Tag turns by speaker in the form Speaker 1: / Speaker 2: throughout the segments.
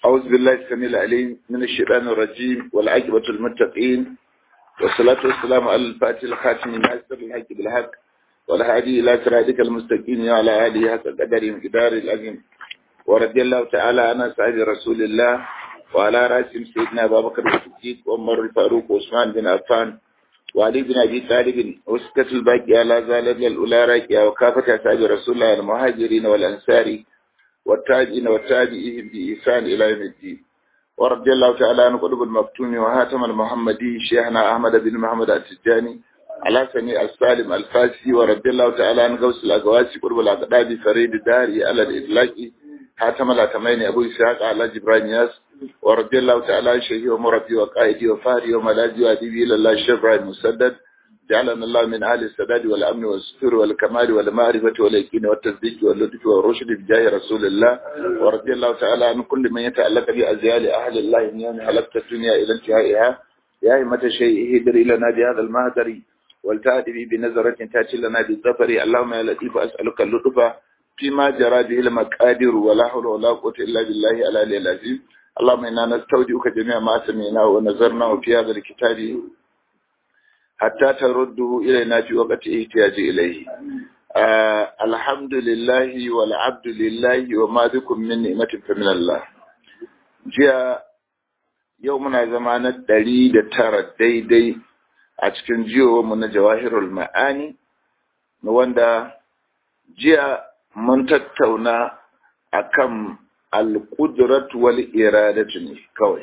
Speaker 1: أعوذ بالله السميع العليم من الشيطان الرجيم والعاقبة المتقين والصلاة والسلام على الفاتح الخاتم ناصر الحق بالحق والهادي إلى صراطك المستقيم وعلى آله حق قدر مقدار العظيم ورضي الله تعالى عن أصحاب رسول الله وعلى رأسهم سيدنا أبا بكر الصديق وعمر الفاروق وعثمان بن عفان وعلي بن أبي طالب وسكة الباقية لا زالت الأولى راكية وكافة أصحاب رسول الله المهاجرين والأنصار والتاجين والتابعين بإحسان إلى يوم الدين ورضي الله تعالى عن قلوب المفتون وهاتم المحمدي شيخنا أحمد بن محمد التجاني على سميع السالم الفاسي ورضي الله تعالى عن غوث الأقواسي قلوب الأقداد فريد الداري على الإطلاق هاتم الأتمين أبو إسحاق على جبران ياس ورضي الله تعالى عن شيخي ومربي وقائدي وفاري وملاذي وأديبي إلى الله الشيخ إبراهيم مسدد جعلنا الله من أهل السداد والأمن والستر والكمال والمعرفة واليقين والتصديق واللطف والرشد بجاه رسول الله ورضي الله تعالى عن كل من يتعلق بأزيال أهل الله من يوم خلقت الدنيا إلى انتهائها يا همة شيء هدر لنا بهذا المهدر والتأتي به بنظرة تأتي لنا بالظفر اللهم يا لطيف أسألك اللطف فيما جرى به المقادر ولا حول ولا قوة إلا بالله العلي العظيم اللهم إنا نستودعك جميع ما سمعناه ونظرناه في هذا الكتاب حتى ترده إلينا في وقت احتياج إليه آه الحمد لله والعبد لله وما بكم من نعمة فمن الله جاء يومنا زمان الدليل ترى ديدي أتكن جيو من جواهر المعاني wanda jiya mun tattauna akan al-qudrat wal iradatu ne kawai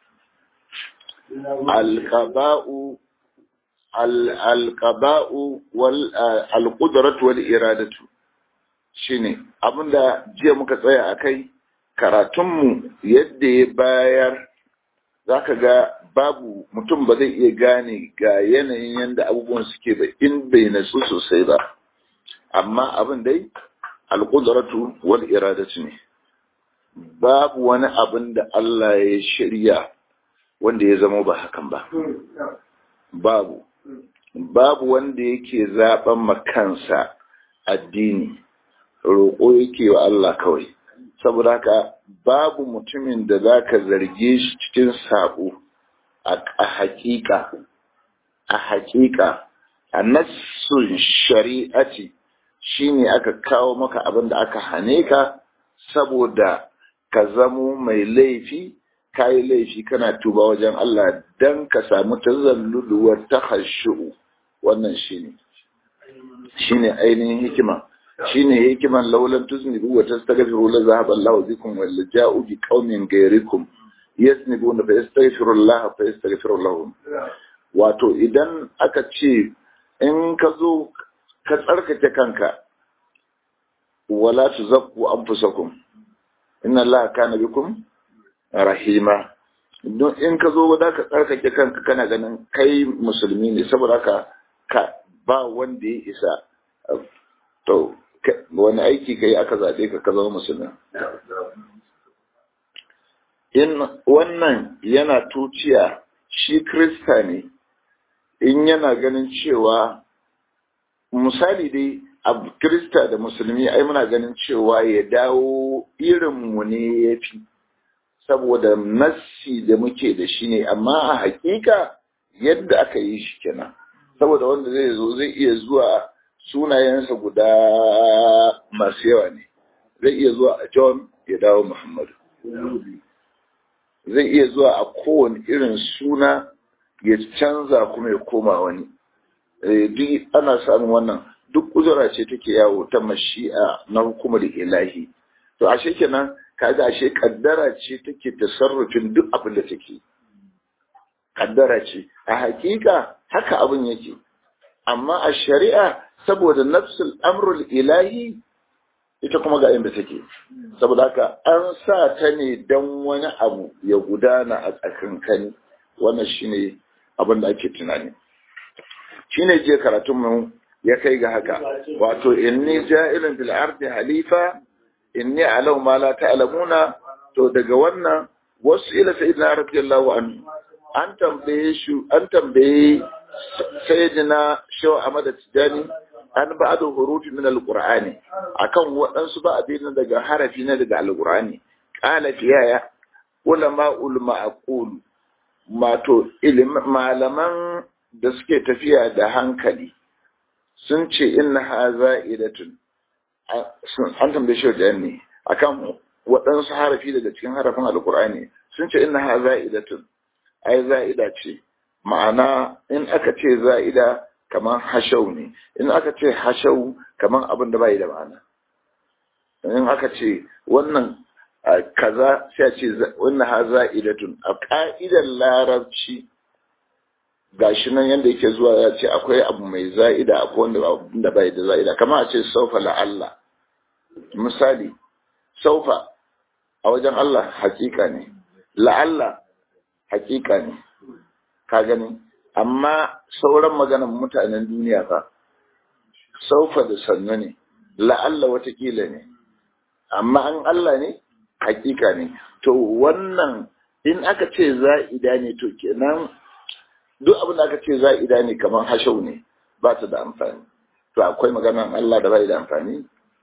Speaker 1: al-qada'u alƙaba'u alƙudaratu wal iradatu shine abinda jiya muka tsaya a kai karatunmu yadda ya bayar zaka ga babu mutum ba zai iya gane ga yanayin yadda abubuwan suke ba in bai nasu sosai ba amma abin dai alƙudaratu wal iradatu ne babu wani abin da Allah ya shirya wanda ya zama ba hakan ba babu babu wanda yake zaben makansa addini roƙo yake wa Allah kawai saboda haka babu mutumin da zaka zarge shi cikin sabo a haƙiƙa a haƙiƙa a nassun shari'ati shine aka kawo maka abin da aka hane ka saboda ka zamo mai laifi kayi laifi kana tuba wajen Allah dan ka samu tazalluluwar tahashu wannan shine shine ainihin hikima shine hikiman laulan tuznibu wa tastaghfiru la zahaba Allahu bikum wal ja'u bi qaumin ghayrikum yasnibuna fa yastaghfiru Allah fa yastaghfiru lahum wato idan aka ce in ka zo ka tsarkake kanka wala tuzakku anfusakum inna Allah kana bikum rahima don in ka zo da ka tsarkake kanka kana ganin kai musulmi ne saboda ka ka ba wanda ya isa to wani aiki kai aka zaɓe ka ka zama musulmi in wannan yana tuciya shi krista ne in yana ganin cewa misali dai a krista da musulmi ai muna ganin cewa ya dawo irinmu ne ya fi saboda nassi da muke da shi ne amma a hakika yadda aka yi shi kenan saboda wanda zai zo zai iya zuwa sunayensa guda masu yawa ne zai iya zuwa a john ya dawo muhammadu zai iya zuwa a kowane irin suna ya canza kuma ya koma wani duk ana samun wannan duk kuzura ce take yawo ta mashi'a na hukumar ilahi to ashe kenan kaga ashe kaddara ce take tasarrufin duk abin da take kaddara ce a hakika haka abin yake amma a shari'a saboda nafsul amrul ilahi ita kuma ga inda take saboda haka an sa ta ne dan wani abu ya gudana a tsakankani wannan shine abin da ake tunani shine je karatun mu ya kai ga haka wato inni ja'ilun bil ardi halifa inni alau ma la ta'lamuna to daga wannan wasu ila sayyidina radiyallahu anhu an tambaye shi an tambaye sayyidina shaw Ahmad Tijani an ba'd hurufi min alqur'ani akan waɗansu ba abin daga harafi na daga alqur'ani qala fiyaya ulama ulma aqul mato malaman da suke tafiya da hankali sun ce inna haza idatun an tambaye shi wajen ne akan waɗansu harafi daga cikin harafin alkur'ani sun ce inna haza idatun ai za'ida ce ma'ana in aka ce za'ida kamar hashau ne in aka ce hashau kamar abin da bai da ma'ana in aka ce wannan kaza sai a ce wannan ha za'idatun a ka'idar larabci gashi nan yadda yake zuwa ya ce akwai abu mai za'ida akwai wanda da bai da za'ida kamar a ce saufa la'alla misali saufa a wajen Allah hakika ne la'alla hakika ne ka gani amma sauran maganan mutanen duniya fa saufa da sannu ne la'alla watakila ne amma an Allah ne hakika ne to wannan in aka ce za'ida ne to kenan duk abin da aka ce za'ida ne kamar hashau ne ba ta da amfani to akwai maganan Allah da bai da amfani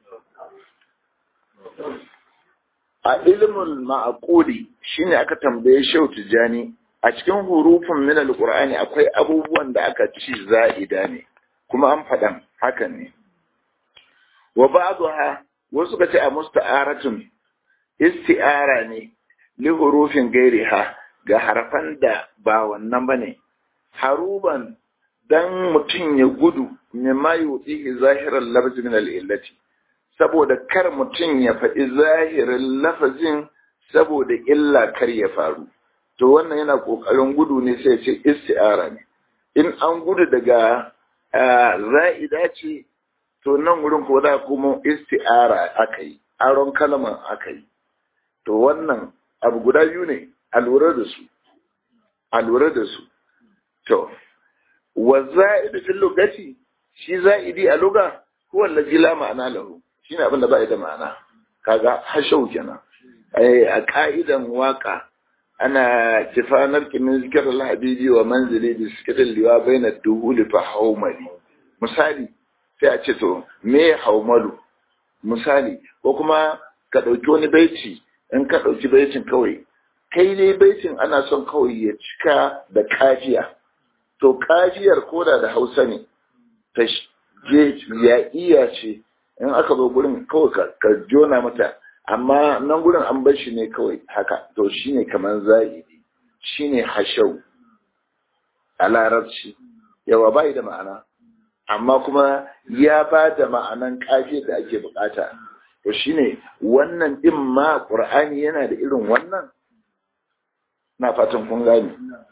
Speaker 1: a ilimin ma'aquli shine aka tambaye Shehu Tijani a cikin hurufin min alqur'ani akwai abubuwan da aka ci za'ida ne kuma an faɗan hakan ne wa ba'daha wasu ka ce a musta'aratun isti'ara ne li hurufin gairiha ga harfan da ba wannan bane haruban dan mutum ya gudu mimma yudihi zahiran lafzi min al-illati saboda kar mutum ya faɗi zahirin lafazin saboda illa kar ya faru to wannan yana ƙoƙarin gudu ne sai ce isti'ara ne in an gudu daga za'ida ce to nan wurin ko da kuma isti'ara aka yi aron kalman aka yi to wannan abu guda biyu ne a lura da su a lura da su to wa za'idu fil lugati shi za'idi a luga huwa allazi la ma'ana lahu shine abin da ba da ma'ana kaga hashau kenan a ka'idan waka ana kifanar kimin zikir al-habibi wa manzili bi sikirin liwa baina duhuli fa haumali misali sai a ce to me haumalu misali ko kuma ka ɗauki wani baiti in ka ɗauki baitin kawai kai dai baitin ana son kawai ya cika da kafiya to kafiyar koda da hausa ne ta je ya iya ce in aka zo gurin kawai ka jona mata amma nan gurin an bar shi ne kawai haka to shine kamar za'idi shine hashau a larabci yawa bai da ma'ana amma kuma ya ba da ma'anan kafiya da ake bukata to shine wannan din ma qur'ani yana da irin wannan na fatan kun gane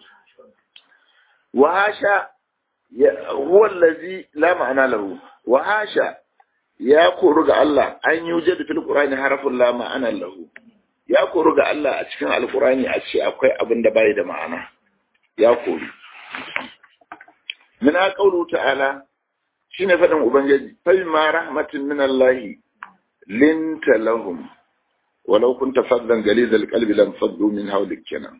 Speaker 1: wa hasha huwa allazi la ma'ana lahu wa hasha ya koru ga Allah an yi wuje da fil Qur'ani harafin la ma'ana lahu ya koru ga Allah a cikin alqur'ani a ce akwai abin da bai da ma'ana ya koru min qawlu ta'ala shine fadin ubangiji fa ma rahmatin min Allah linta lahum walau kunta faddan galiz alqalbi lam faddu min hawlik kenan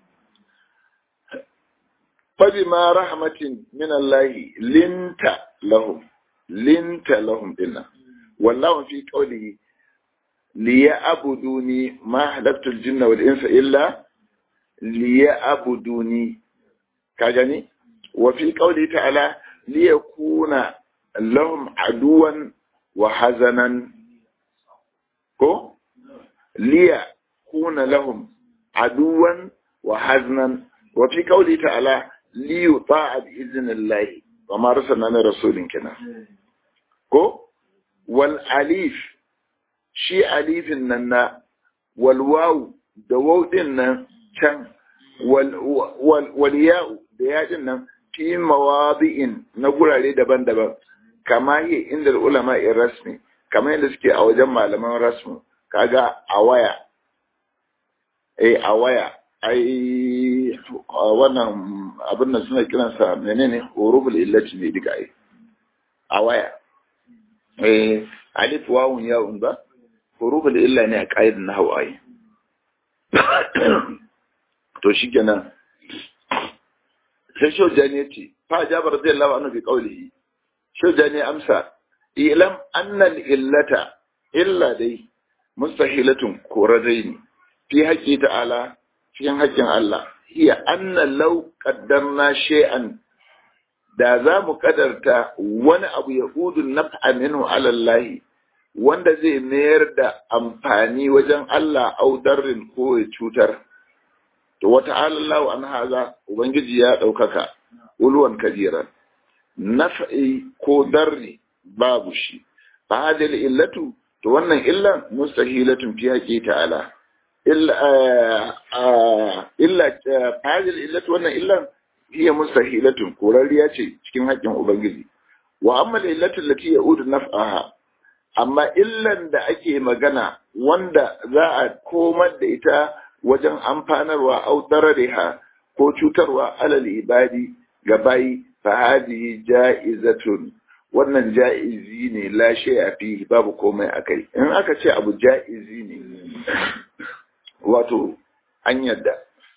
Speaker 1: fa ma rahmatin min Allah linta lahum linta lahum dinna والله في قوله ليعبدوني ما خلقت الجن والانس الا ليعبدوني كاجاني وفي قوله تعالى ليكون لهم عدوا وحزنا كو ليكون لهم عدوا وحزنا وفي قوله تعالى ليطاع بإذن الله وما رسلنا من رسول كنا كو wal alif shi alifin nan na wal wawu da waw din nan can wal ya'u da ya din nan fi mawadi'in na gurare daban-daban kama yi inda ulama in rasmi kama yadda suke a wajen malaman rasmu kaga a waya eh a waya ai wannan abin nan suna kiransa menene huruful illati ne duka ai a waya eh alif wawun yawun ba huruful illa ne a ƙa'idar na hawaye to shikenan sai shojani ya ce fa jabar zai lawa annabi qaulihi shojani amsa ilam annal illata illa dai mustahilatun koradaini fi haƙi ta'ala cikin haƙƙin Allah hiya anna law qaddarna shay'an da za mu kadarta wani abu ya udun naf'a minhu ala Allah wanda zai mayar da amfani wajen Allah au darrin ko ya cutar to wata Allah an haza ubangiji ya ɗaukaka ulwan kabiran naf'i ko darri babu shi fa hadil illatu to wannan illan mustahilatun fi haƙi ta'ala illa illa hadil illatu wannan illan hiya mustahilatun korariya ce cikin haƙƙin ubangiji wa amma illatu allati ya'udu naf'aha amma illan da ake magana wanda za a komar da ita wajen amfanarwa au darariha ko cutarwa alal ibadi ga bayi fa hadihi ja'izatun wannan ja'izi ne la shay'a fi babu komai akai in aka ce abu ja'izi ne wato an yadda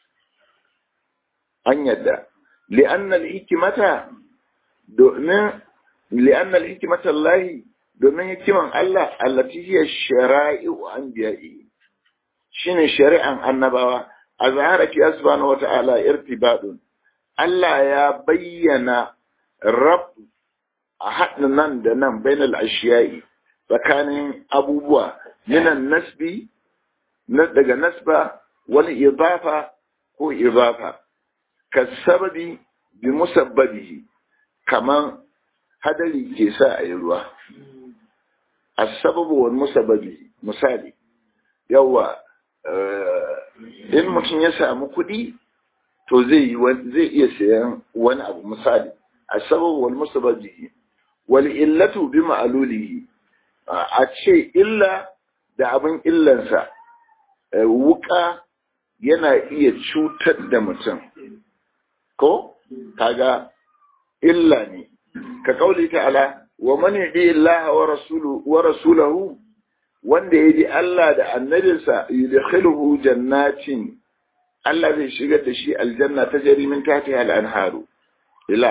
Speaker 1: an yadda li'anna al-hikmata domin li'anna al-hikmata Allah domin hikiman Allah allati hiya shara'i'u anbiya'i shine shari'an annabawa a zahara fi subhanahu wata'ala irtibadun Allah ya bayyana rab a haɗin nan da nan bainal ashiya'i tsakanin abubuwa minan nasbi daga nasba wani idafa ko idafa ka sababi bi musabbabihi kaman hadari ke sa a yi ruwa asababu wal musabbabi misali yawa in mutum ya samu kuɗi to zai zai iya sayan wani abu misali asababu wal musabbabi wal illatu bi ma'lulihi a ce illa da abin illansa wuka yana iya cutar da mutum ko kaga illa ne ka kauli ta'ala wa man yadi Allah wa rasuluhu wa rasulahu wanda yaji Allah da annabinsa yudkhiluhu jannatin Allah zai shigar da shi aljanna ta jari min tahtiha al-anharu ila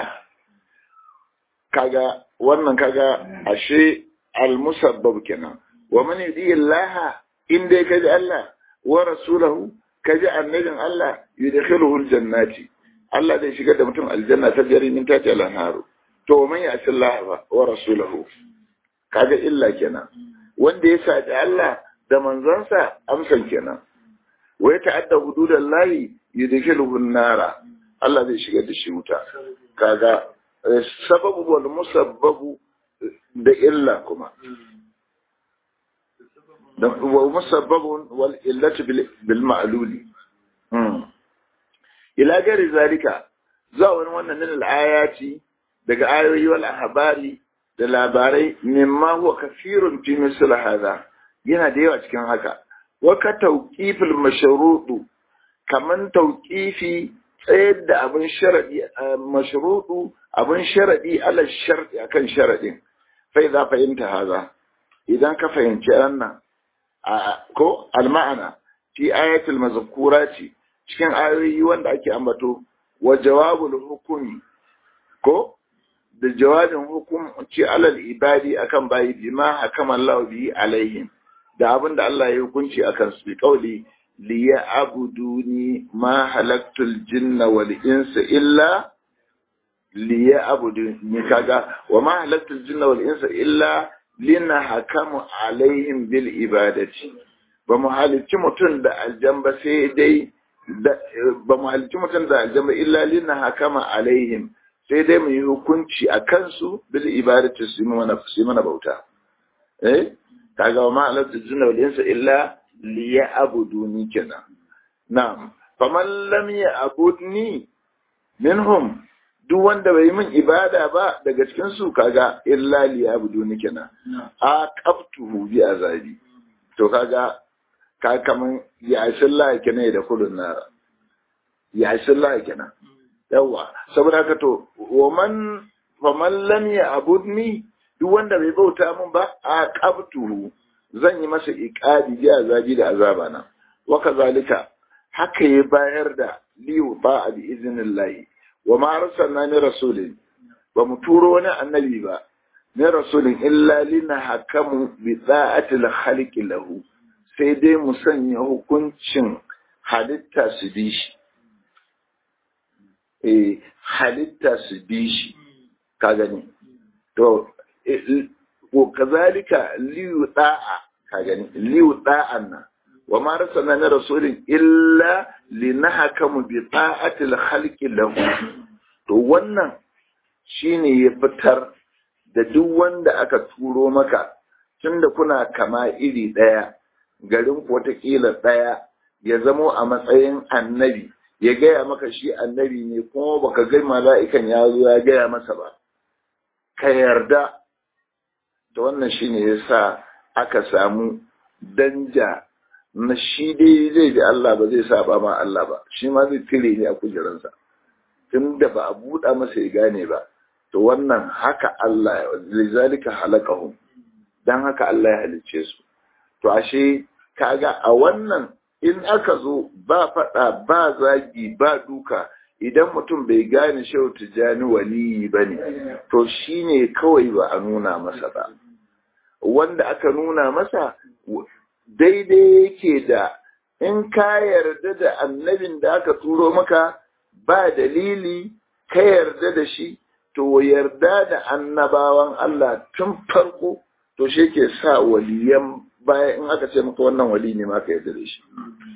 Speaker 1: kaga wannan kaga ashe al-musabbab kenan wa man yadi Allah in dai kaji Allah wa rasulahu kaji annabin Allah yudkhiluhu al-jannati Allah zai shigar da mutum aljanna ta jari min tahtiha al-anharu to man ya ci Allah wa rasulahu kaga illa kenan wanda ya saji Allah da manzansa amsan kenan wa ya ta'adda hududallahi yudkhiluhu an-nara Allah zai shigar da shi wuta kaga sababu wal musabbabu da illa kuma da wa musabbabun wal illatu bil ma'luli ila gari zalika za wani wannan min al-ayati daga ayoyi wal ahbari da labarai mimma huwa kafirun fi misl hada yana da yawa cikin haka wa ka tawqifil mashrudu kaman tawqifi tsayar da abin sharadi mashrudu abin sharadi ala sharadi akan sharadin fa idza fahimta hada idan ka fahimci wannan ko al-ma'ana fi ayatul mazkurati cikin ayoyi wanda ake ambato wa jawabul hukumi ko da jawabin hukunci alal ibadi akan bayi bima hakama Allah bi alaihim da abin da Allah ya hukunci akan su bi kauli li ya'buduni ma halaktul jinna wal insa illa li ya'buduni kaga wa ma halaktul jinna wal insa illa lina hakamu alaihim bil ibadati ba mu halicci mutum da aljamba sai dai ba mu halicci mutum da aljamba illa lina hakama alaihim sai dai mu yi hukunci a kansu bil ibadati su mana su mana bauta eh kaga wa ma alatu jinna wal insa illa liya'buduni kenan na'am faman lam ya'budni minhum duk wanda bai min ibada ba daga cikin su kaga illa liya'buduni kenan a qabtuhu bi azabi to kaga ka kaman ya sallah kenan da kullun nara ya sallah kenan yawa saboda haka to waman faman lam ya'budni duk wanda bai bauta min ba a qabtuhu zan yi masa iqabi bi azabi da azaba na wa kazalika haka ya bayar da liyu ba bi iznillahi wa ma arsalna ni rasulin ba mu turo wani annabi ba ni rasulin illa lina hakamu bi da'atil khaliqi lahu sai dai mu sanya hukuncin halitta su bi shi eh halitta su bi shi ka gani to ko kazalika liyu da'a ka gani liyu da'an nan wa ma rasulna min rasulin illa linahkamu bi ta'atil khalqi lahu to wannan shine ya fitar da duk wanda aka turo maka tunda kuna kama iri daya garin ku watakila daya ya zamo a matsayin annabi ya gaya maka shi annabi ne kuma baka ga mala'ikan ya zo ya gaya masa ba ka yarda da wannan shine yasa aka samu danja na shi dai zai bi Allah ba zai saba ma Allah ba shi ma zai tire ne a kujeransa tun da ba a buɗa masa ya gane ba to wannan haka Allah lizalika halakahum dan haka Allah ya halicce su to ashe kaga a wannan in aka zo ba faɗa ba zagi ba duka idan mutum bai gane shehu tijjani waliyi ba ne to shi ne kawai ba a nuna masa ba wanda aka nuna masa daidai yake da in ka yarda da annabin da aka turo maka ba dalili ka yarda da shi to yarda da annabawan Allah tun farko to shi ke sa waliyan baya in aka ce maka wannan wali ne ma ka yarda da shi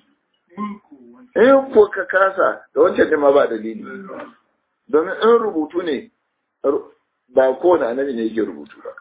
Speaker 1: in ko ka kasa da wancan ne ma ba dalili domin in rubutu ne ba kowane annabi ne yake rubutu ba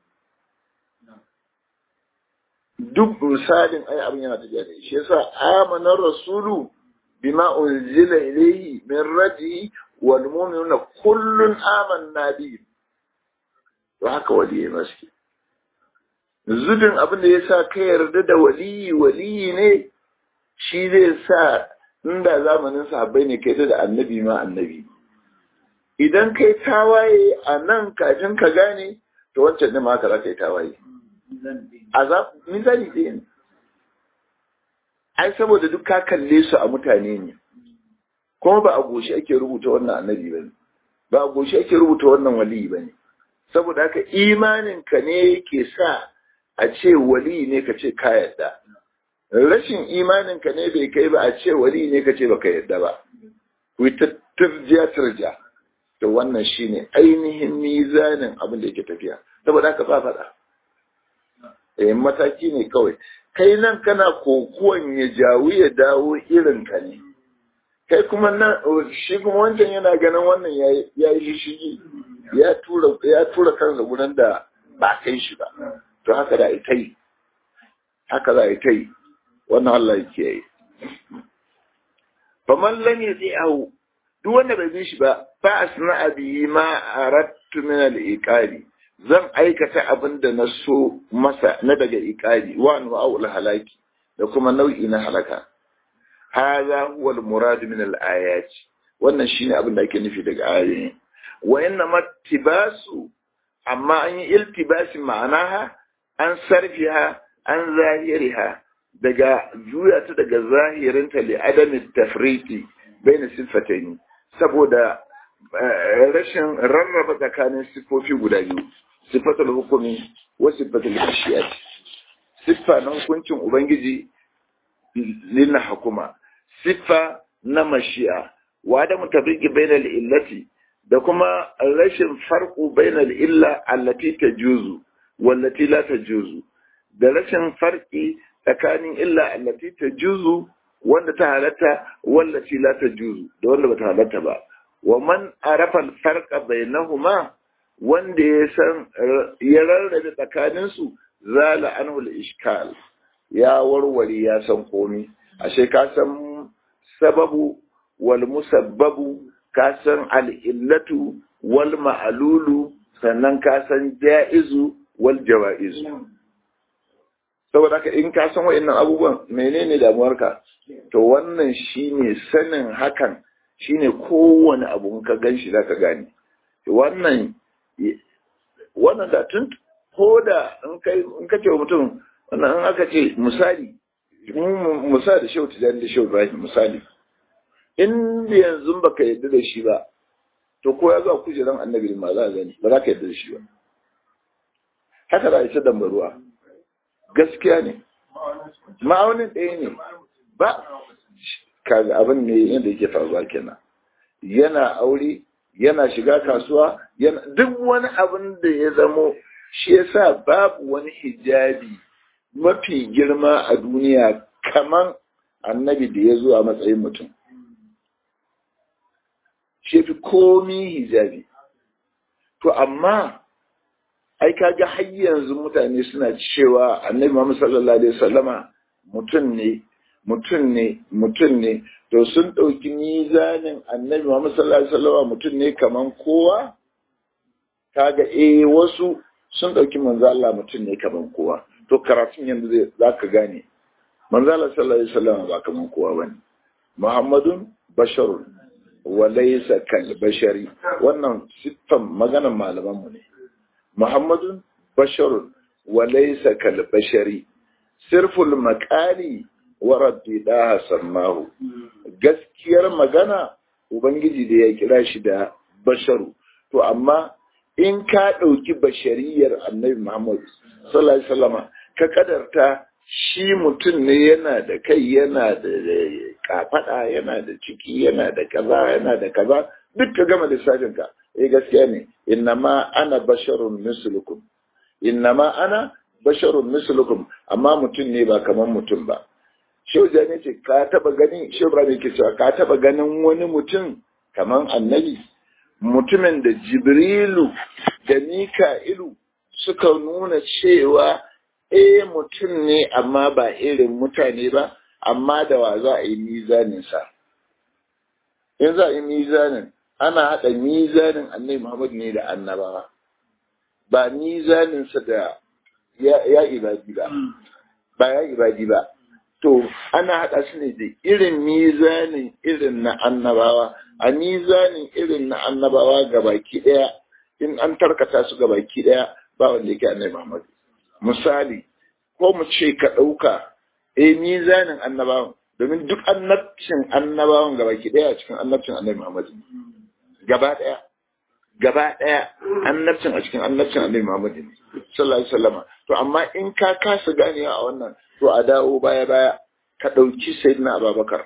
Speaker 1: duk misalin ai abin yana tafiya da shi yasa amanar rasulu bima unzila ilayhi min rabbihi wal mu'minuna kullun amanna bi to haka waliyi maske zubin abin da yasa ka yarda da waliyi waliyi ne shi zai sa inda zamanin sahabbai ne kai da annabi ma annabi idan kai tawaye a nan kafin ka gane to wancan ne ma haka za ka yi tawaye azab misali ɗaya ne ai saboda duk ka kalle su a mutane ne kuma ba a goshi ake rubuta wannan annabi ba ne ba a goshi ake rubuta wannan waliyi ba ne saboda haka imanin ka ne yake sa a ce waliyi ne ka ce ka yadda rashin imanin ka ne bai kai ba a ce waliyi ne ka ce baka yadda ba ku ta turjiya turja to wannan shine ainihin mizanin abin da yake tafiya saboda haka ba faɗa eh mataki ne kawai kai nan kana kokuwan ya jawo ya dawo irin ka ne kai kuma nan shi kuma wancan yana ganin wannan ya yi shishigi ya tura ya tura kansa gurin da ba kai shi ba to haka da ita yi haka za a ita yi wannan Allah yake yi faman lam yati'ahu duk wanda bai bi shi ba fa asna bi ma aradtu min al-iqali zan aikata abin da na so masa na daga iqali wa anwa'ul halaki da kuma nau'i na halaka hadha huwa al-murad min al-ayat wannan shine abin da ake nufi daga ayoyi wa inna mattibasu amma an yi iltibasi ma'anaha an sarfiha an zahiriha daga juya ta daga zahirinta li adami tafriti baina sifataini saboda rashin rarraba tsakanin siffofi guda biyu sifatul hukumi wa sifatul ashiyat siffa na hukuncin ubangiji lina hukuma siffa na mashi'a wa da mutabriki bainal illati da kuma rashin farko bainal illa allati tajuzu wallati la tajuzu da rashin farki tsakanin illa allati tajuzu wanda ta halatta wallati la tajuzu da wanda bata halatta ba wa man arafa al-farqa bainahuma wanda ya san ya rarrabe tsakanin su zala anhu al-ishkal ya warware ya san komi ashe ka san sababu wal musabbabu ka san al-illatu wal ma'lulu sannan ka san ja'izu wal jawa'izu saboda haka in ka san wa'annan abubuwan menene damuwarka to wannan shine sanin hakan shine kowane abu ka gan shi zaka gane wannan wannan da tun ko da in kai in ka ce mutum wannan in aka ce misali misali da shehu tijani da shehu ibrahim misali in yanzu baka yadda da shi ba to ko ya zo kujeran annabi ma za a gani ba za ka yadda da shi ba haka za a isa dambaruwa gaskiya ne ma'aunin ɗaya ne ba kaga abin ne yadda yake faruwa kenan yana aure yana shiga kasuwa yana duk wani abin da ya zamo shi yasa babu wani hijabi mafi girma a duniya kaman annabi da ya zo a matsayin mutum shi fi komi hijabi to amma ai kaga har yanzu mutane suna cewa annabi Muhammad sallallahu alaihi wasallama mutum ne mutum ne mutum ne to sun ɗauki mizanin annabi Muhammad sallallahu alaihi wasallama mutum ne kaman kowa kaga eh wasu sun ɗauki manzo Allah mutum ne kaman kowa to karatun yanzu zai zaka gane manzo Allah sallallahu alaihi wasallama ba kaman kowa bane Muhammadun basharun wa laysa kal bashari wannan siffan maganan malaman mu ne Muhammadun basharun wa laysa kal bashari sirful maqali wa rabbi daha sammahu gaskiyar magana ubangiji da ya kira shi da basharu to amma in ka ɗauki bashariyar annabi Muhammad sallallahu alaihi wasallama ka kadarta shi mutum ne yana da kai yana da kafada yana da ciki yana da kaza yana da kaza duk ka gama lissafin ka eh gaskiya ne innama ana basharun mislukum innama ana basharun mislukum amma mutum ne ba kaman mutum ba Shehu Jani ce ka taba ganin Shehu Ibrahim ke cewa ka taba ganin wani mutum kaman annabi mutumin da Jibrilu da Mika'ilu suka nuna cewa eh mutum ne amma ba irin mutane ba amma da wa za a yi mizaninsa in za a yi mizanin ana haɗa mizanin annabi Muhammad ne da annabawa ba mizaninsa da ya ibadi ba ba ya ibadi ba to ana haɗa su ne da irin mizanin irin na annabawa a mizanin irin na annabawa gabaki ɗaya in an tarkata su gabaki ɗaya ba wanda yake annabi Muhammad misali ko mu ce ka ɗauka e mizanin annabawan domin duk annabcin annabawan gabaki ɗaya cikin annabcin annabi Muhammad gaba ɗaya gaba ɗaya annabcin a cikin annabcin annabi Muhammad sallallahu alaihi wasallam to amma in ka kasa ganewa a wannan to a dawo baya baya ka ɗauki sayyidina Abubakar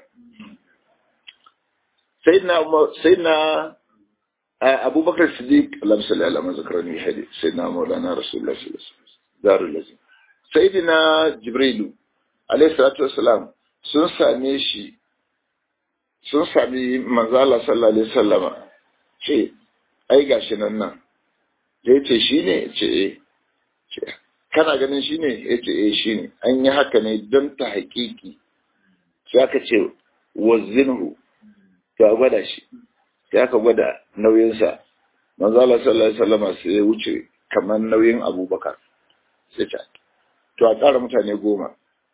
Speaker 1: sayyidina sayyidina Abubakar Siddiq Allah sallallahu alaihi wasallam zakarani hadi sayyidina Maulana Rasulullah sallallahu alaihi wasallam darul lazim sayyidina Jibrilu alaihi salatu wassalam sun same shi sun sami manzo Allah sallallahu alaihi wasallama ce ai gashi nan nan da yace shine ce eh kana ganin shine yace eh shine an yi haka ne don ta haƙiƙi sai aka ce wazinhu to a gwada shi sai aka gwada nauyinsa manzo Allah sallallahu alaihi wasallama sai ya wuce kamar nauyin Abubakar sai ta to a ƙara mutane goma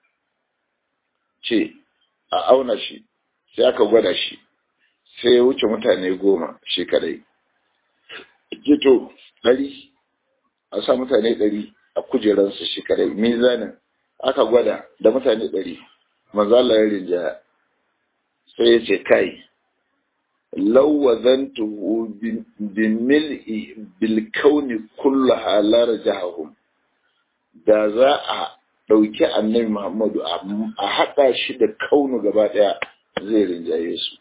Speaker 1: ce a auna shi sai aka gwada shi sai ya wuce mutane goma shi kadai gito ɗari a sa mutane ɗari a kujeransu shi kadai mizanin aka gwada da mutane ɗari manzala ya rinja sai ya ce kai lawazantuhu bin mil'i bil kauni kullu halar jahahum da za a ɗauki annabi Muhammadu a haɗa shi da kaunu gaba ɗaya zai rinjaye su.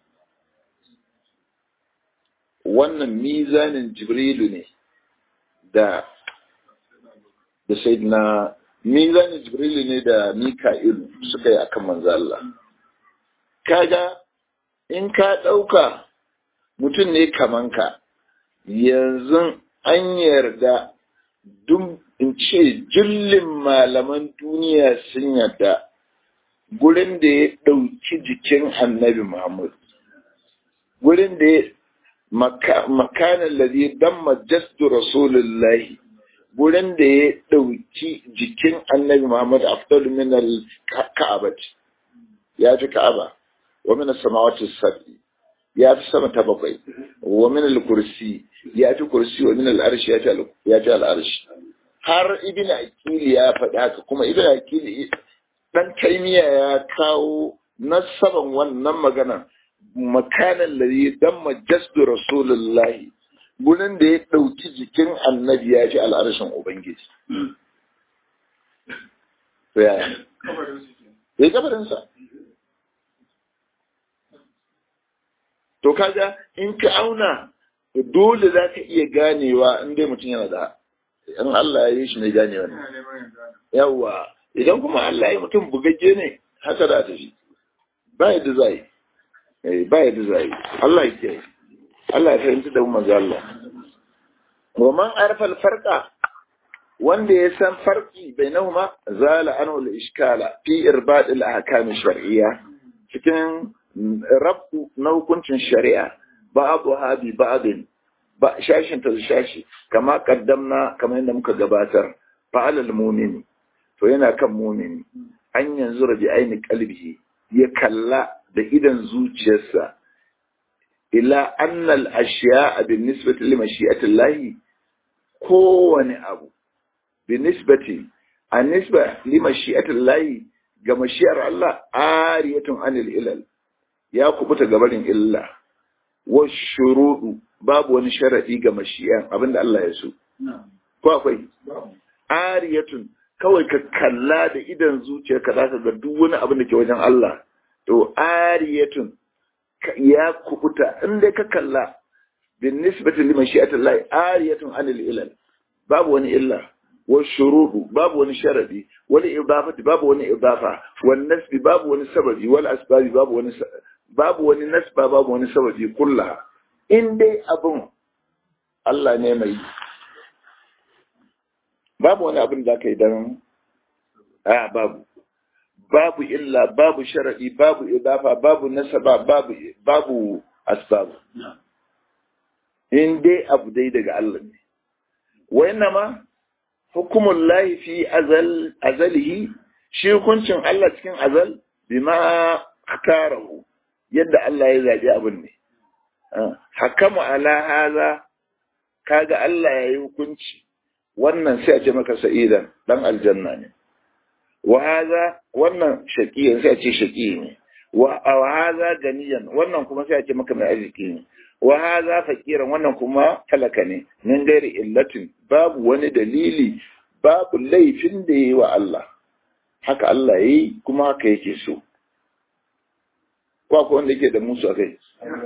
Speaker 1: Wannan mizanin Jibrilu ne da da na mizanin Jibrilu ne da Mika'ilu suka yi akan manzo Allah. Kaga in ka ɗauka mutum ne kaman ka yanzu an yarda duk in ce jullin malaman duniya sun yarda gurin da ya ɗauki jikin annabi Muhammad gurin da ya makanan lalzi dan majastu rasulullahi gurin da ya ɗauki jikin annabi Muhammad afdal min al-ka'abat ya fi ka'aba wa min as-samawati as-sab'i ya fi sama ta bakwai wa min al-kursi ya fi kursi wa min al-arshi ya fi al-arshi har ibn akili ya faɗi haka kuma ibn akili dan taimiya ya kawo nasaban wannan magana makanan lari dan majasdu rasulullahi gurin da ya ɗauki jikin annabi ya ji al'arshin ubangiji ya kabarinsa to kaga in ka auna dole za ka iya ganewa in dai mutum yana da in Allah ya yi shi ne ganewa ne yawa idan kuma Allah ya mutum bugagge ne haka da tafi ba yadda za yi ba yadda za yi Allah ya ke Allah ya fahimci da manzo Allah wa man arfa al-farqa wanda ya san farki bainahuma zala anhu al-ishkala fi irbad al-ahkam shar'iyya cikin rabu na hukuncin shari'a ba'adu habi ba'adin ba shashin ta shashi kama kaddamna kamar yadda muka gabatar fa'alal mumini to yana kan mumini an yanzu rabi aini kalbihi ya kalla da idan zuciyarsa ila annal ashiya bin nisbati li mashi'atillahi kowane abu bin nisbati a nisba li mashi'atillahi ga mashiyar Allah ariyatun anil ilal ya kubuta gabarin illa wa shuruɗu babu wani sharaɗi ga mashiyan abinda Allah ya so ko akwai ariyatun kawai ka kalla da idan zuciyarka za ka ga duk wani abin da ke wajen Allah to ariyatun ya kubuta in dai ka kalla bin nisbati li mashi'atillahi ariyatun anil ilal babu wani illa wa shuruɗu babu wani sharadi wani idafati babu wani idafa wal nasbi babu wani sababi wal asbabi babu wani babu wani nasba babu wani sababi kulla in dai abin Allah ne mai babu wani abin da ka yi don a babu babu illa babu sharadi babu idafa babu nasaba babu babu asbabu in dai abu dai daga Allah ne wa ma hukumun lahi fi azalihi shi hukuncin Allah cikin azal bima karahu yadda Allah ya zaɓi abin ne hakamu ala haza kaga Allah ya yi hukunci wannan sai a ce maka sa'idan dan aljanna ne wa haza wannan shaqiyan sai a ce shaqi ne wa haza ganiyan wannan kuma sai a ce maka mai arziki ne wa haza fakiran wannan kuma talaka ne min gairi illatin babu wani dalili babu laifin da yayi wa Allah haka Allah yayi kuma haka yake so ko akwai wanda yake da musu akai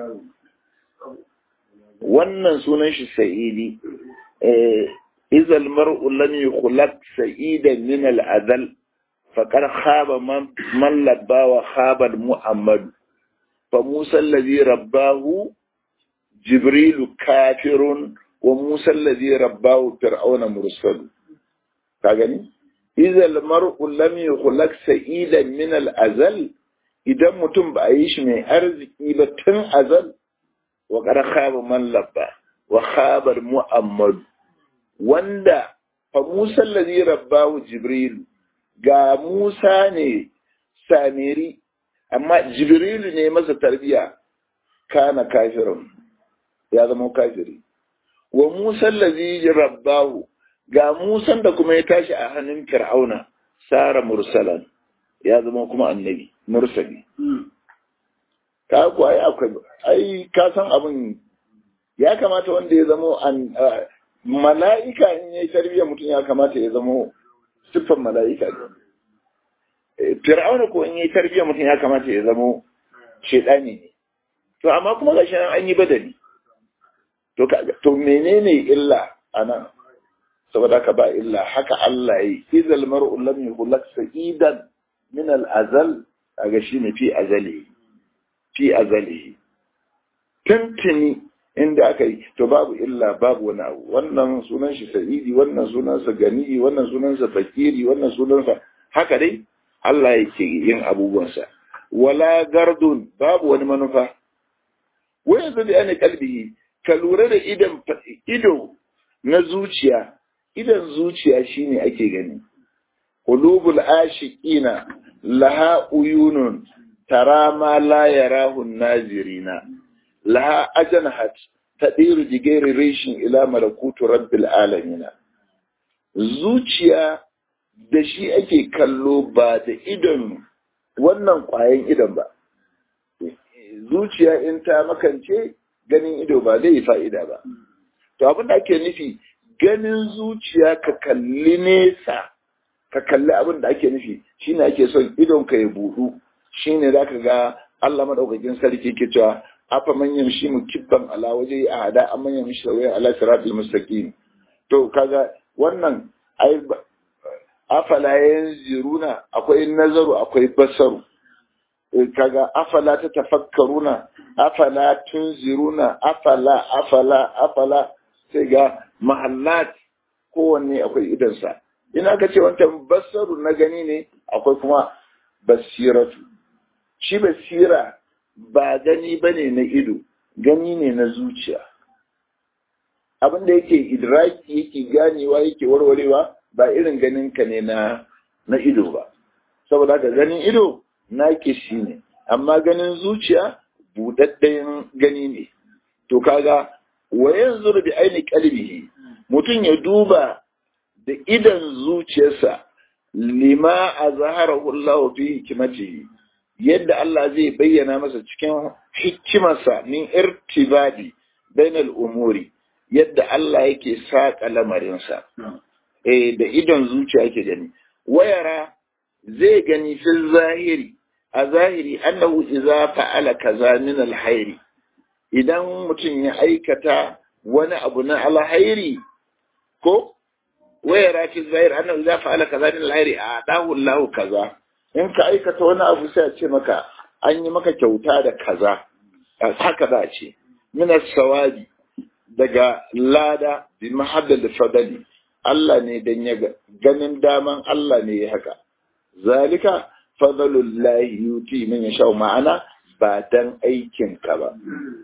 Speaker 1: wannan sunan shi sa'idi eh izal mar'u lam yukhlaq sa'idan min al-adal faqad khaba man man labba wa khaba muhammad fa musa alladhi rabbahu jibrilu kafirun wa musa alladhi rabbahu fir'auna mursal ka gani idza mar'u lam yukhlaq sa'idan min al-azal idan mutum ba a yi shi mai arziki ba tun azal wa qad khaba man labba wa khaba muhammad wanda fa musa alladhi rabbahu jibrilu ga musa ne samiri amma jibrilu ne masa tarbiya kana kafirun ya zama kafiri wa Musa allazi rabbahu ga Musan da kuma ya tashi a hannun Fir'auna sara mursalan ya zama kuma annabi mursali ka ku ai akwai ai ka san abin ya kamata wanda ya zama an mala'ika in yayi tarbiyya mutum ya kamata ya zama siffan mala'ika ne Fir'auna ko in yayi tarbiyya mutum ya kamata ya zama shedani ne to amma kuma gashi nan an yi badali to to menene illa anan saboda ka ba illa haka Allah yi idal mar'u lam yukhlaq sa'idan min al-azal kaga shine fi azali fi azali tuntuni inda aka yi to babu illa babu wani abu wannan sunan shi sa'idi wannan sunan sa gani wannan sunan sa fakiri wannan sunan sa haka dai Allah yake yin abubuwansa wala gardun babu wani manufa wai yanzu da yana kalbihi ka lura da idan ido na zuciya idan zuciya shine ake gani qulubul ashiqina laha uyunun tara ma la yarahu nazirina laha ajnahat tadiru jigeri rishin ila malakutu rabbil alamin zuciya da shi ake kallo ba da idon wannan kwayan idon ba zuciya in ta makance ganin ido ba zai yi fa'ida ba. To abin da ake nufi ganin zuciya ka kalli nesa, ka kalli abin da ake nufi shi ne ake son idon ka ya buɗu, shi ne za ka ga Allah maɗaukakin sarki ke cewa afa man yamshi mukibban ala waje a hada amman yamshi sawiya ala siratal mustaqim to kaga wannan ai afala yanziruna akwai nazaru akwai basaru kaga afala ta tafakkaruna afala tunziruna afala afala afala sai ga mahallat kowanne akwai idansa ina ka ce wancan basaru na gani ne akwai kuma basiratu shi basira ba gani bane na ido gani ne na zuciya abin da yake idraki yake ganewa yake warwarewa ba irin ganin ka ne na na ido ba saboda haka ganin ido nake shi ne amma ganin zuciya budaddayen gani ne to kaga wa yanzu bi aini qalbihi mutum ya duba da idan zuciyarsa lima azharahu Allah fi hikmatihi yadda Allah zai bayyana masa cikin hikimarsa min irtibadi bainal umuri yadda Allah yake saƙa lamarinsa eh da idon zuciya yake gani wayara zai gani fil zahiri a zahiri annahu idza fa'ala kaza min alhairi idan mutum ya aikata wani abu na alhairi ko wayara fil zahiri annahu idza fa'ala kaza min alhairi a dahu Allah kaza in ka aikata wani abu sai a ce maka an yi maka kyauta da kaza haka za a ce min sawabi daga lada bi mahaddal fadali Allah ne dan ya ganin daman Allah ne ya haka zalika fadlullahi yuti man yasha ma'ana ba dan aikin ka ba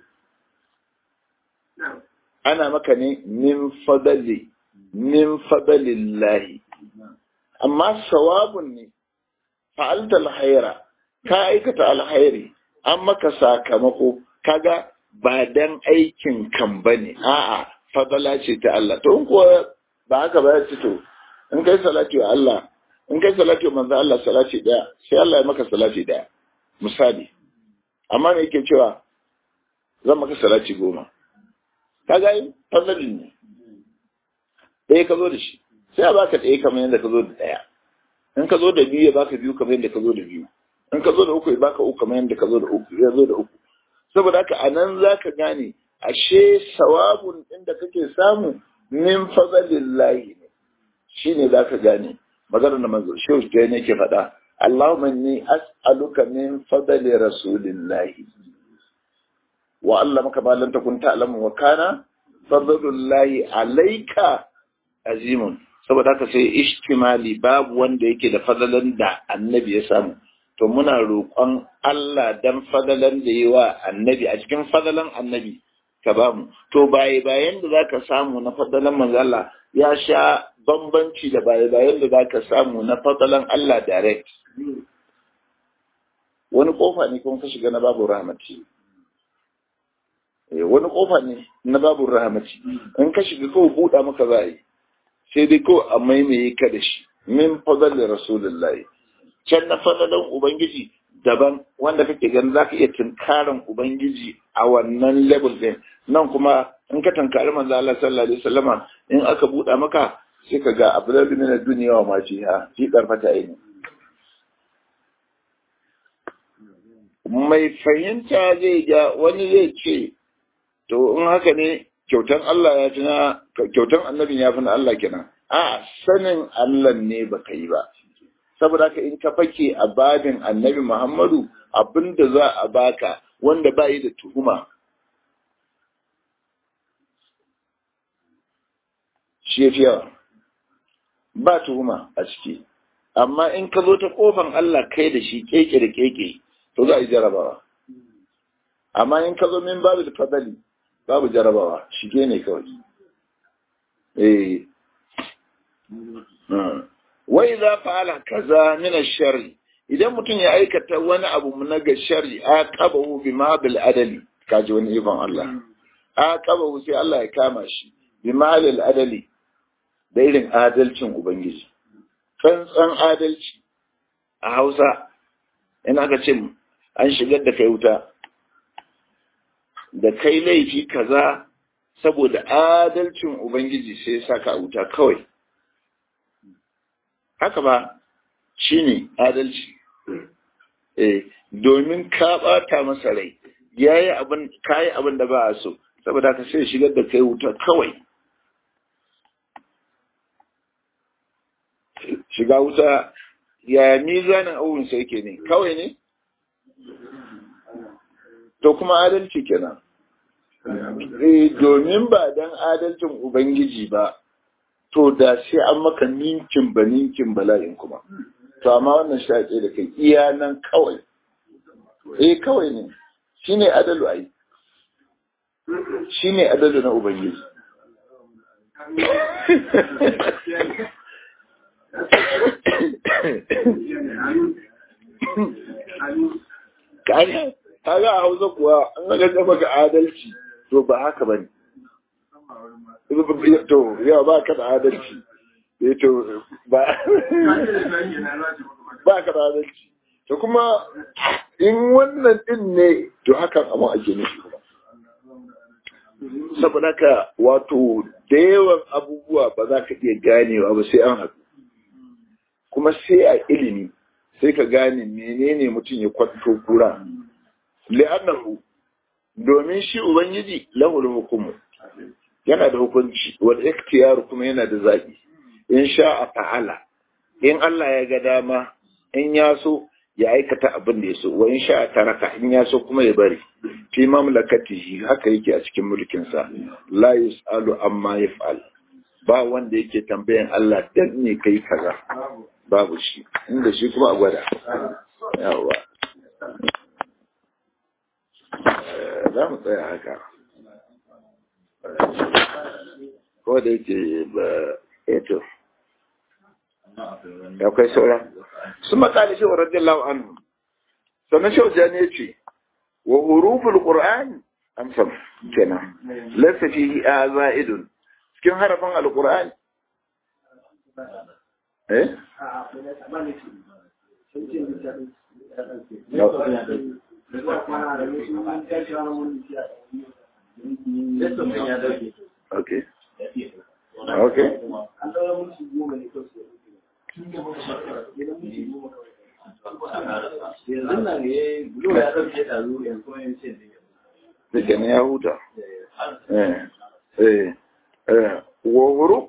Speaker 1: ana maka ne min fadali min fadlillahi amma sawabun ne fa'alta alkhaira ka aikata alkhairi an maka sakamako kaga ba dan aikin kan bane a'a fadala ce ta Allah to in kuwa ba haka ba ya ce to in kai salati wa Allah in kai salati wa manzo Allah salati daya sai Allah ya maka salati daya misali amma me yake cewa zan maka salati goma kaga yi fadalin ne ɗaya ka zo da shi sai a baka ɗaya kamar yadda ka zo da ɗaya in ka zo da biyu ya baka biyu kamar yadda ka zo da biyu in ka zo da uku ya baka uku kamar yadda ka zo da uku ya zo da uku saboda haka a nan za ka gane ashe sawabun ɗin da kake samu min fadalillahi ne shi ne za ka gane maganar da manzo shehu ta ne ke faɗa Allahumma inni as'aluka min fadali rasulillahi wa Allah maka ba lan takun ta'lamu wa kana fadlullahi alayka azimun saboda haka sai ishtimali babu wanda yake da fadalan da annabi ya samu to muna roƙon Allah dan fadalan da yi wa annabi a cikin fadalan annabi ka ba mu to baye bayan da zaka samu na fadalan manzo Allah ya sha bambanci da baye bayan da zaka samu na fadalan Allah direct wani kofa ne kuma ka shiga na babu rahmati wani kofa ne na babu rahmati in ka shiga kawai buɗa maka za yi sai dai kawai a maimaye ka da shi min fadalin rasulullahi can na fadalan ubangiji daban wanda kake ganin za ka iya tunkarin ubangiji a wannan level din nan kuma in ka tunkari manzo Allah sallallahu alaihi wasallama in aka buɗa maka sai ka ga abdul min ad-dunya wa ma fiha fi qarfata ayni mai fahimta zai ga wani zai ce to in haka ne kyautan Allah ya fi na kyautan annabin ya fi na Allah kenan a sanin Allah ne baka yi ba saboda haka in ka fake a babin annabi Muhammadu abinda za a baka wanda ba yi da tuhuma shi ya fi yawa ba tuhuma a ciki amma in ka zo ta kofan Allah kai da shi keke da keke to za a yi jarabawa amma in ka zo min babu da fadali babu jarabawa shige ne kawai eh wai za fa'ala kaza min ash-sharri idan mutum ya aikata wani abu na ga sharri aqabahu bima bil adali kaji wani ikon Allah aqabahu sai Allah ya kama shi bima bil adali da irin adalcin ubangiji tsantsan adalci a Hausa ina ka ce an shigar da kai wuta da kai laifi kaza saboda adalcin ubangiji sai ya saka a wuta kawai haka ba shi ne adalci eh domin ka ɓata masa rai yayi abin kai abin da ba a so saboda ka sai shigar da kai wuta kawai shiga wuta ya mizanin abubuwan sai ke ne kawai ne to kuma adalci kenan eh domin ba dan adalcin ubangiji ba to da sai an maka ninkin ba ninkin bala'in kuma to amma wannan shaƙe da kai iya nan kawai eh kawai ne shine adalu ai shine adalu na ubangiji kaga kaga a hausa kuwa an ga maka adalci to ba haka bane to yawa ba ka da adalci eh to ba ba ka da adalci to kuma in wannan din ne to hakan amma ake nufi kuma saboda ka wato da yawan abubuwa ba za ka iya ganewa ba sai an haɗu kuma sai a ilimi sai ka gane menene mutum ya kwanto kura li'annahu domin shi ubangiji lahul hukumu yana da hukunci wal ikhtiyar kuma yana da zaɓi in sha a fa'ala in Allah ya ga dama in ya so ya aikata abin da ya so wa in sha a taraka in ya so kuma ya bari fi mamlakatihi haka yake a cikin mulkinsa la yus'alu amma yaf'al ba wanda yake tambayan Allah dan ne kai kaza babu shi inda shi kuma a gwada yawa za mu tsaya haka ko da yake ba eto akwai sauran su matsali shi wa radiyallahu anhu sannan shi wajen ya ce wa huruful qur'an amsam kenan laysa fihi aza'idun cikin harafin alqur'ani eh Okay. Okay. Dake ne ya huta. Eh. Eh. Eh. Wa huruf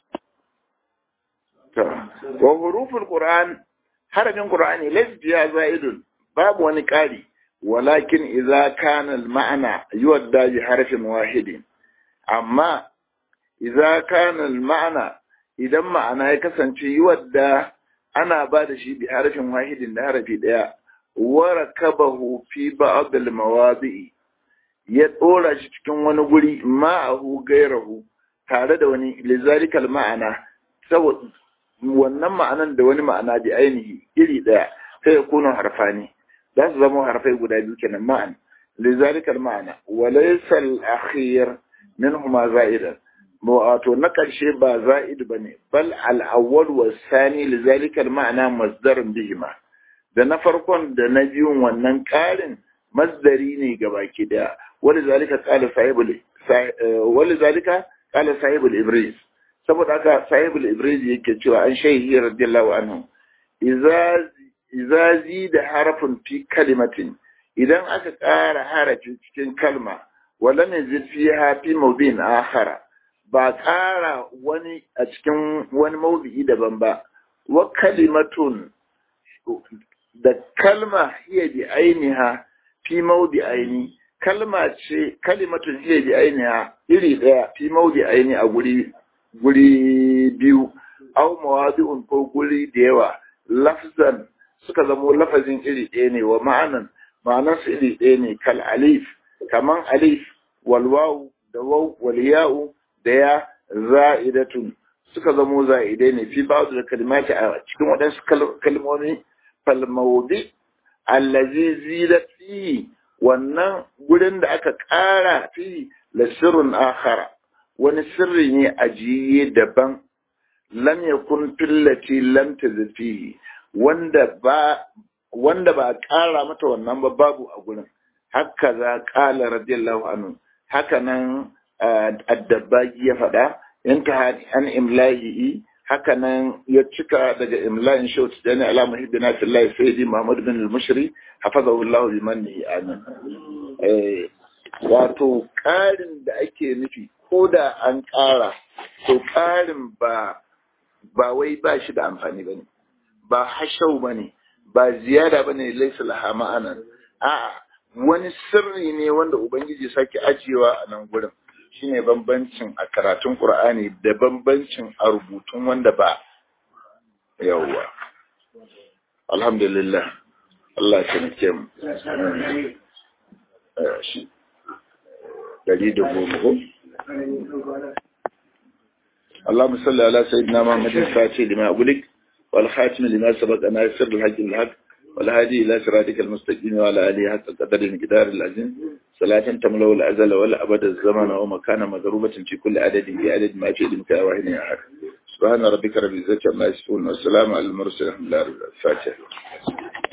Speaker 1: wa huruful Qur'an harafin Qur'ani laysa za'idun babu wani ƙari walakin idza kana al-ma'na yuwadda bi harfin wahidin amma idza kana al-ma'na idan ma'ana ya kasance yuwadda ana ba da shi bi harfin wahidin da harafi daya wa rakabahu fi ba'd al-mawadi'i ya dora shi cikin wani guri ma'ahu gairahu tare da wani lizalika al-ma'ana saboda wannan ma'anan da wani ma'ana bi ainihi iri daya sai ya kuna harfani za su zama harfai guda biyu kenan ma'an lizalika al-ma'ana wa laysa al-akhir minhuma za'idan wato na karshe ba za'id bane bal al-awwal wa sani lizalika al-ma'ana masdarun bihima da na farkon da na biyun wannan karin masdari ne gabaki daya walizalika qala sahibul walizalika qala sahibul ibris saboda haka sahibul ibris yake cewa an shayhi radiyallahu anhu idza idza zida harafun fi kalimatin idan aka ƙara harafi cikin kalma wala ne fiha fi mawdin akhara ba ƙara wani a cikin wani mawdi'i daban ba wa kalimatun da kalma hiya bi ainiha fi mawdi aini kalma ce kalimatun hiya bi ainiha iri daya fi mawdi aini a guri guri biyu aw mawadi'un ko guri da yawa lafzan suka zamo lafazin iri ɗaya ne wa ma'anan ma'anar su iri ɗaya ne kal alif kaman alif wal waw da waw wal ya'u da ya za'idatun suka zamo za'idai ne fi ba'd da kalimati a cikin waɗansu kalmomi fal mawdi allazi zidat fi wannan gurin da aka ƙara fi la sirrun akhara wani sirri ne ajiye daban lam yakun fillati lam tazfihi wanda ba wanda ba ƙara mata wannan ba babu a gurin haka za ƙala radiyallahu anhu haka nan addabagi ya faɗa in ta an imlahi haka nan ya cika daga imla'in shawt da ne ala muhibbina fillahi sayyidi muhammad bin al-mushri hafazahu allah bi mannihi amin wato ƙarin da ake nufi ko da an ƙara to ƙarin ba ba wai ba shi da amfani ba ne ba hashau ba ne ba ziyada ba ne laisa laha ma'anan a'a wani sirri ne wanda ubangiji sake ajiyewa a nan gurin shine bambancin a karatun qur'ani da bambancin a rubutun wanda ba yawwa alhamdulillah Allah ya taimake mu shi dari da goma ko اللهم صل على سيدنا محمد الفاتح لما أغلق والخاتم لما سبق ناصر الحق الحق والهادي إلى صراطك المستقيم وعلى آله حق قدر المقدار العظيم صلاة تملأ الأزل ولا أبد الزمن ومكان مضروبة في كل عدد في عدد ما في علمك واحد أحد سبحان ربك رب العزة عما يصفون والسلام على المرسلين الحمد لله رب العالمين الفاتحة